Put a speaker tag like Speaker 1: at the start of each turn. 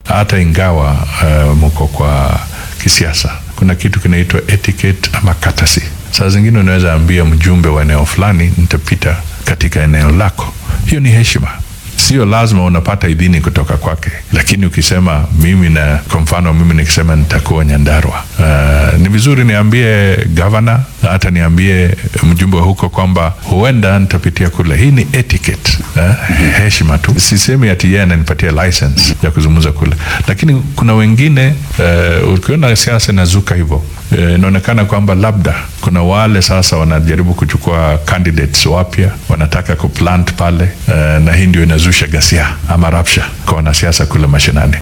Speaker 1: hata ingawa uh, mko kwa kisiasa, kuna kitu kinaitwa etiquette ama courtesy. Saa zingine unaweza ambia mjumbe wa eneo fulani, nitapita katika eneo lako. Hiyo ni heshima. Sio lazima unapata idhini kutoka kwake, lakini ukisema mimi na, kwa mfano mimi nikisema nitakuwa Nyandarua, uh, ni vizuri niambie gavana, hata niambie mjumbe wa huko kwamba huenda nitapitia kule. Hii ni etiquette, uh, heshima tu. Sisemi ati yeye ananipatia license ya kuzungumza kule, lakini kuna wengine uh, ukiona siasa inazuka hivyo inaonekana uh, kwamba labda kuna wale sasa wanajaribu kuchukua candidates wapya, wanataka kuplant pale uh, na hii ndio inazusha ghasia ama rapsha kwa wanasiasa kule mashinani.